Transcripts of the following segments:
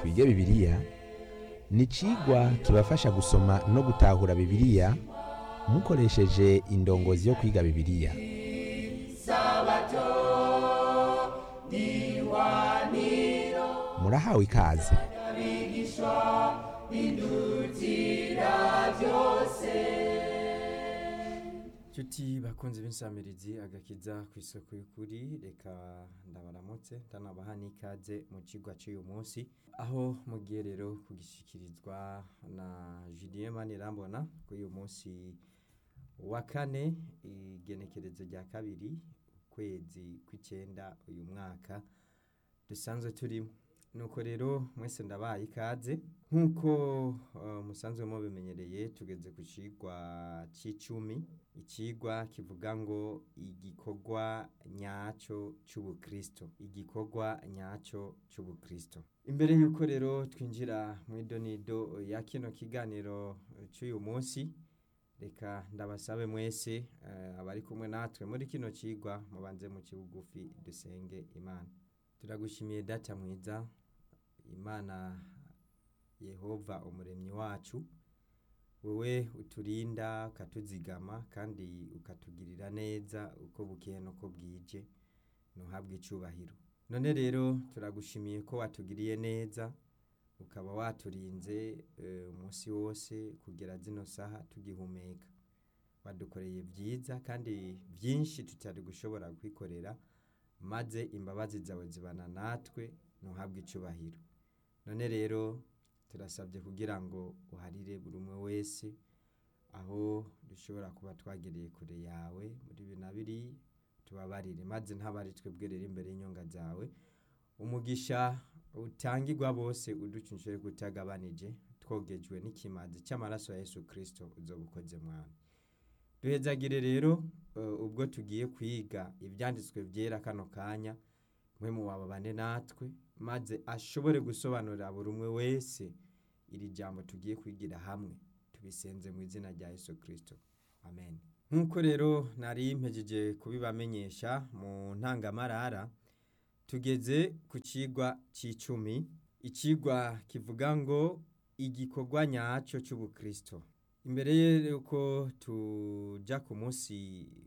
twige bibiliya ni icigwa kibafasha gusoma no gutahura bibiliya mukoresheje indongozi yo kwiga bibiliya murahawe ikaze Cuti bakunzi b'insamirizi agakiza ku isoko y'ukuri reka ndabaramutse ndanabaha n'ikaze mu cigwa cy'uyu munsi aho mugiye rero kugishikirizwa na Julien Manirambona kuri uyu munsi wa kane igenekerezo rya kabiri ukwezi kw'icenda uyu mwaka dusanzwe turimo nuko rero mwese ndabaye ikaze nk'uko uh, musanzwe mubimenyereye tugeze ku cigwa c'icumi icigwa kivuga ngo igikorwa nyaco c'ubukristo igikorwa nyaco c'ubukristo imbere yuko rero twinjira mw'idonido ya kino kiganiro c'uyu munsi reka ndabasabe mwese uh, abari kumwe natwe muri kino cigwa mubanze mu kibugufi dusenge imana turagushimiye data mwiza imana yehova umuremyi wacu wowe uturinda ukatuzigama kandi ukatugirira neza uko bukeye nuko bwije ntuhabwe icubahiro none rero turagushimiye ko watugiriye neza ukaba waturinze umunsi wose kugera zino saha tugihumeka wadukoreye byiza kandi byinshi tutari gushobora kwikorera maze imbabazi zawe zibana natwe ntuhabwe icubahiro none rero turasabye kugira ngo uharire buri umwe wese aho dushobora kuba twagereye kure yawe muri bibiri na biri tubabarire maze ntabari twebwe rero imbere y'inyonga zawe umugisha utangirwa bose uducunshije kutagabanije twogejwe n'ikimazi cy'amaraso ya Yesu Kristo uzobukoze mwana duhezagire rero ubwo tugiye kwiga ibyanditswe byera kano kanya mwe mu wababane natwe maze ashobore gusobanurira buri umwe wese iri jambo tugiye kwigira hamwe tubisenze mu izina rya Yesu Kristo amen nk'uko rero nari mpejeje kubibamenyesha mu ntangamarara tugeze ku cigwa c'icumi icigwa kivuga ngo igikorwa nyacyo cy'ubukristo imbere y'uko tuja ku munsi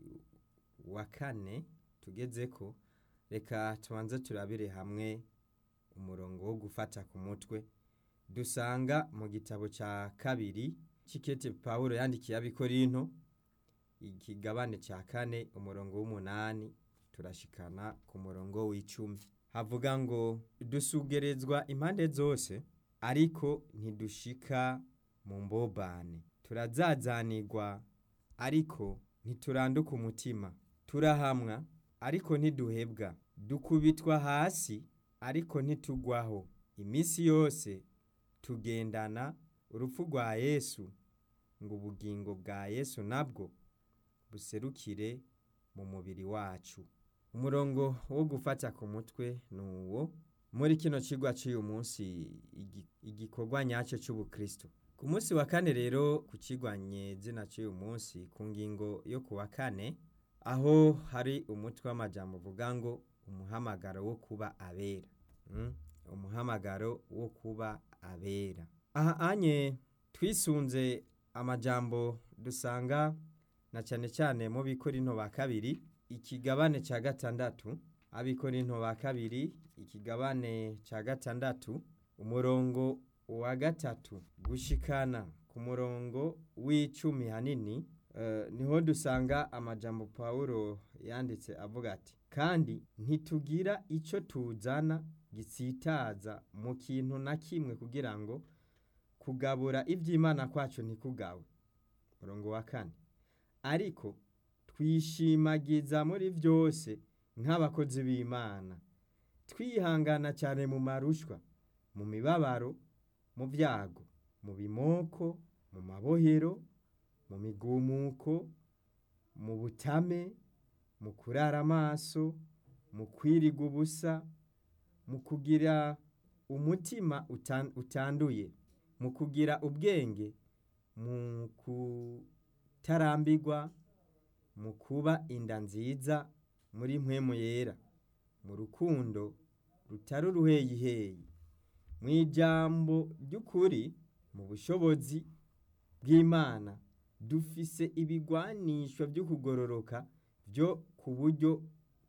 wa kane tugeze ko reka tubanze turabire hamwe umurongo wo gufata ku mutwe dusanga mu gitabo cya kabiri cy'ikete paul yandikiye abikorinto ikigabane cya kane umurongo w'umunani turashikana ku murongo w'icumi havuga ngo dusugerezwa impande zose ariko ntidushika mu mbobane turazazanirwa ariko ntituranduka umutima turahamwa ariko ntiduhebwa dukubitwa hasi ariko ntitugwaho iminsi yose tugendana urupfu rwa yesu ngo ubugingo bwa yesu nabwo buserukire mu mubiri wacu umurongo wo gufata ku mutwe ni uwo muri kino kigwa cy'uyu munsi igikorwa nyacyo cy'ubukristo ku munsi wa kane rero ku kigwanye zina cy'uyu munsi ku ngingo yo ku wa kane aho hari umutwe w'amajambo uvuga ngo umuhamagaro wo kuba abera umuhamagaro wo kuba abera aha anye twisunze amajambo dusanga na cyane cyane mu bikorinto ba kabiri ikigabane cya gatandatu abikorinto ba kabiri ikigabane cya gatandatu umurongo wa gatatu gushikana ku murongo w'icumi hanini niho dusanga amajambo paul yanditse avuga ati kandi ntitugira icyo tuzana gisitaza mu kintu na kimwe kugira ngo kugabura iby'imana kwacu ntikugawe murongo wa kane ariko twishimagiza muri byose nk'abakozi b'imana twihangana cyane mu marushwa mu mibabaro mu byago mu bimoko mu mabohero mu migumuko mu butame mu kurara amaso mu kwiriga ubusa mu kugira umutima utanduye mu kugira ubwenge mu kutarambirwa mu kuba inda nziza muri mpwemu yera mu rukundo rutari uruheyiheyi mu ijambo ry'ukuri mu bushobozi bw'imana dufise ibigwanisho byo kugororoka byo ku buryo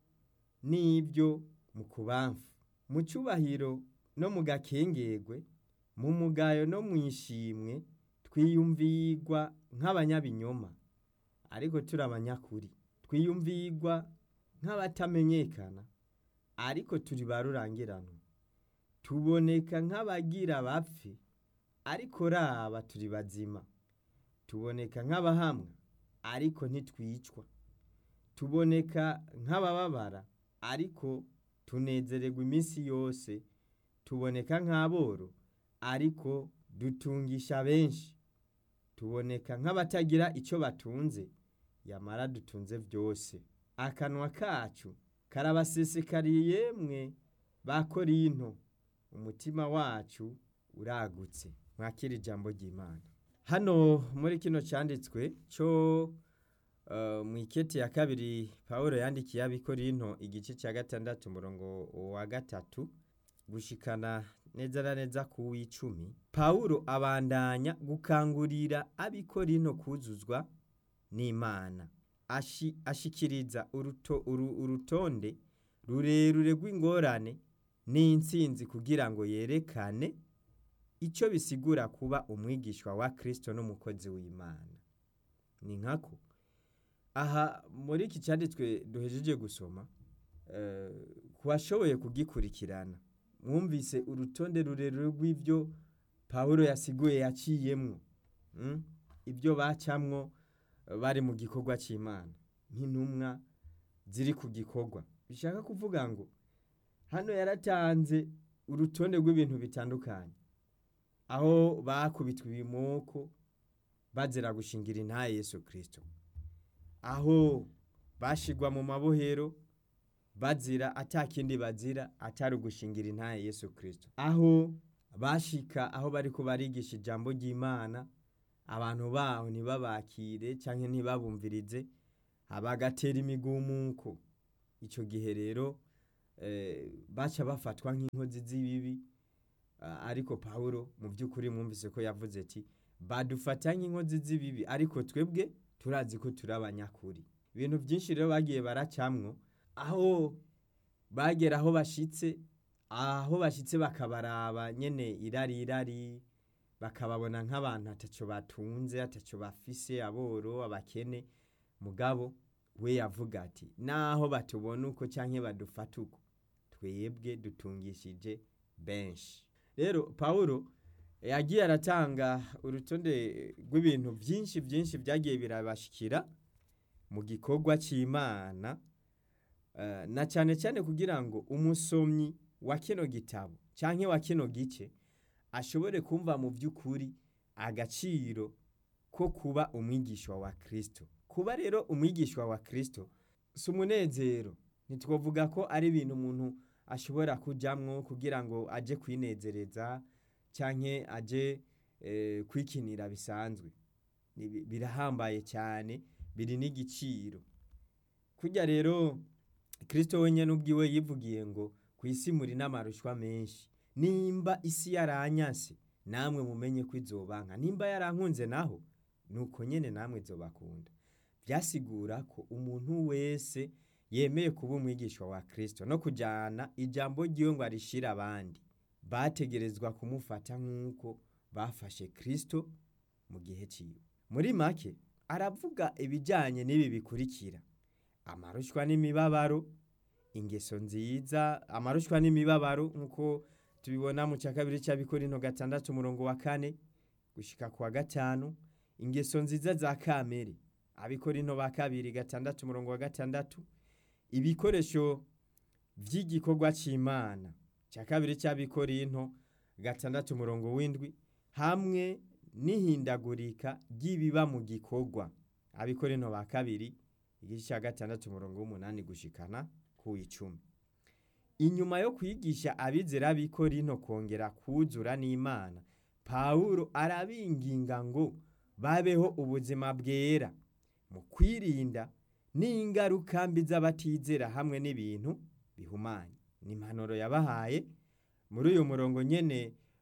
n'ibyo mu kubamfu mu cyubahiro no mu gakengegwe mu mugayo no mu ishimwe twiyumvirwa nk'abanyabinyoma ariko turi abanyakuri twiyumvirwa nk'abatamenyekana ariko turi ba rurangiranwa tuboneka nk'abagira bapfe ariko raba turi bazima tuboneka nk'abahamwa ariko ntitwicwa tuboneka nk'abababara ariko tunezererwa iminsi yose tuboneka nk'aboro ariko dutungisha benshi tuboneka nk'abatagira icyo batunze yamara dutunze byose akanwa kacu karabasesekariye yemwe ba korinto umutima wacu uragutse mwakira ijambo ry'imana hano muri kino cyanditswe cyo mu iketi ya kabiri paul yandikiye abikorinto igice cya gatandatu umurongo wa gatatu gushikana neza na neza ku w'icumi paul abandanya gukangurira abikorinto kuzuzwa n'imana ashikiriza urutonde rurerure rw'ingorane n'insinzi kugira ngo yerekane icyo bisigura kuba umwigishwa wa kirisito n'umukozi w'imana ni nkako aha muri iki cyanditswe duhejeje gusoma ku bashoboye kugikurikirana mwumvise urutonde rurerure rw'ibyo paul yasiguye yaciyemwo ibyo bacamwo bari mu gikorwa cy'imana nk'intumwa ziri ku gikorwa bishaka kuvuga ngo hano yaratanze urutonde rw'ibintu bitandukanye aho bakubitwa ibimoko bazira gushingira intaye Yesu kirisito aho bashigwa mu mabohero bazira atakindi bazira atari ugushingira intaye Yesu kirisito aho bashika aho bari barigisha ijambo ry'imana abantu baho ntibabakire cyangwa ntibabumvirize bagatera imigumuko icyo gihe rero baca bafatwa nk'inkozi z'ibibi ariko paul mu by'ukuri mwumvise ko yavuze ati badufata nk'inkozi z'ibibi ariko twebwe turazi ko turi abanyakuri ibintu byinshi rero bagiye baracamwo aho bagera aho bashyitse aho bashyitse bakabaraba nyine irari irari bakababona nk'abantu atacyo batunze atacyo bafise aboro abakene mugabo we yavuga ati naho batubona uko cyangwa badufata uko twebwe dutungishije benshi rero paul yagiye aratanga urutonde rw'ibintu byinshi byinshi byagiye birabashikira mu gikorwa cy'imana na cyane cyane kugira ngo umusomyi wa kino gitabo cyangwa wa kino gice ashobore kumva mu by'ukuri agaciro ko kuba umwigishwa wa kirisito kuba rero umwigishwa wa kirisito si umunezero ntitwavuga ko ari ibintu umuntu ashobora kujyamwo kugira ngo ajye kwinezereza cyangwa ajye kwikinira bisanzwe birahambaye cyane biri n'igiciro kujya rero kirisito wenyine ubwiwe yivugiye ngo ku isi muri n'amarushwa menshi nimba isi yaranyase namwe mumenye ko izobanka nimba yarankunze naho nuko nyine namwe izobakunda byasigura ko umuntu wese yemeye kuba umwigishwa wa kirisito no kujyana ijambo ry'iwe ngo arishire abandi bategerezwa kumufata nk'uko bafashe kirisito mu gihe cyiwe muri make aravuga ibijyanye n'ibi bikurikira amarushwa n'imibabaro ingeso nziza amarushwa n'imibabaro nk'uko tubibona mu cya kabiri cy'abikorino gatandatu umurongo wa kane gushyika ku wa gatanu ingeso nziza za kamere abikorino ba kabiri gatandatu umurongo wa gatandatu ibikoresho by'igikorwa cy'imana cya kabiri cy'abikorino gatandatu umurongo w'indwi hamwe n'ihindagurika ry'ibiba mu gikorwa abikorino ba kabiri igice cya gatandatu umurongo w'umunani gushikana ku icumi inyuma yo kwigisha abizera b'ikorino kongera kuzura n'imana pawulo arabinginga ngo babeho ubuzima bwera mu kwirinda n'ingaruka mbi z'abatizera hamwe n'ibintu bihumanye ni impanuro yabahaye muri uyu murongo nyine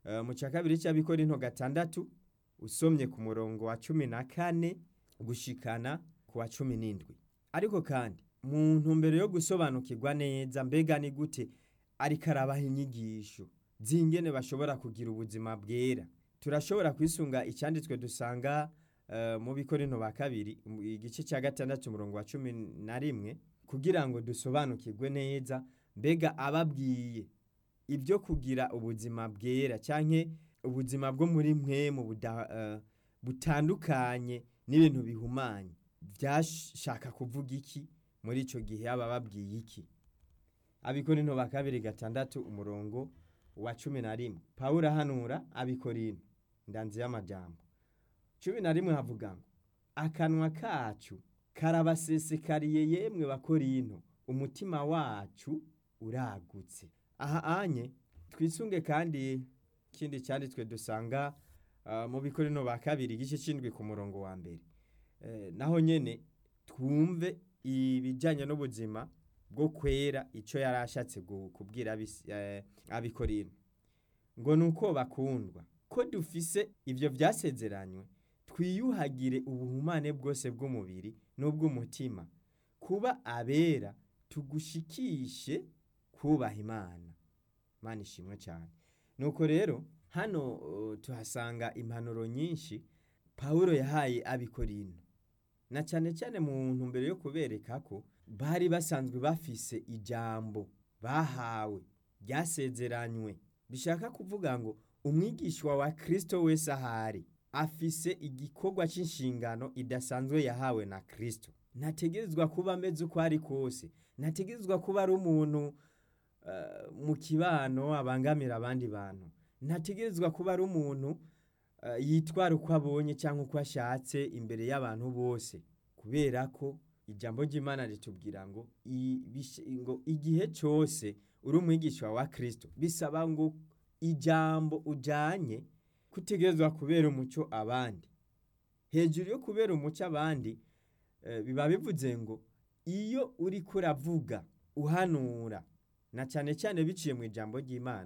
Eh, mu cya kabiri cy'abikorinto gatandatu usomye ku murongo wa cumi na kane gushikana ku wa cumi n'indwi ariko kandi mu ntumbero yo gusobanukirwa neza mbega ni gute ariko arabaha inyigisho z'ingene bashobora kugira ubuzima bwera turashobora kwisunga icyanditswe dusanga eh, mu bikorinto ba kabiri mu- igice cya gatandatu umurongo wa cumi na rimwe kugira ngo dusobanukirwe neza mbega ababwiye ibyo kugira ubuzima bwera cyangwa ubuzima bwo muri mwe mu buda- eh, butandukanye n'ibintu bihumanye byashaka kuvuga iki muri icyo gihe aba babwiye iki abikorinto ba kabiri gatandatu umurongo wa cumi na rimwe pawulo ahanura abikorinto ndanze y'amajambo cumi na rimwe havuga ngo akanwa kacu karabasesekariye yemwe bakorinto umutima wacu uragutse aha anye twisunge kandi ikindi cyanditswe dusanga ah, mu bikorino ba kabiri igice cy'indwi ku murongo wa mbere Eh, naho nyene twumve ibijyanye n'ubuzima bwo kwera icyo yari ashatse gu- kubwira abis- eh, abikorino ngo ni uko bakundwa ko dufise ibyo byasezeranywe twiyuhagire ubuhumane bwose bw'umubiri n'ubw'umutima kuba abera tugushikishe kubaha imana imana ishimwe cyane nuko rero hano uh, tuhasanga impanuro nyinshi pawulo yahaye abikorino na cyane cyane mu ntumbero yo kubereka ko bari basanzwe bafise ijambo bahawe ryasezeranywe bishaka kuvuga ngo umwigishwa wa kristo wese ahari afise igikorwa cy'inshingano idasanzwe yahawe na kristo ntategerezwa kuba ameze uko ari kose ntategerezwa kuba ari umuntu eh, mu kibano abangamira abandi bantu ntategerezwa kuba ari umuntu eh, yitwara uko abonye cyangwa uko ashatse imbere y'abantu bose kubera ko ijambo ry'imana ritubwira ngo i- bish- ngo igihe cyose uri umwigisha wa kristo bisaba ngo ijambo ujyanye kutegerezwa kubera umucyo abandi hejuru yo kubera umucyo abandi eh, biba bivuze ngo iyo uri kuravuga uhanura na cyane cyane biciye mu ijambo ry'imana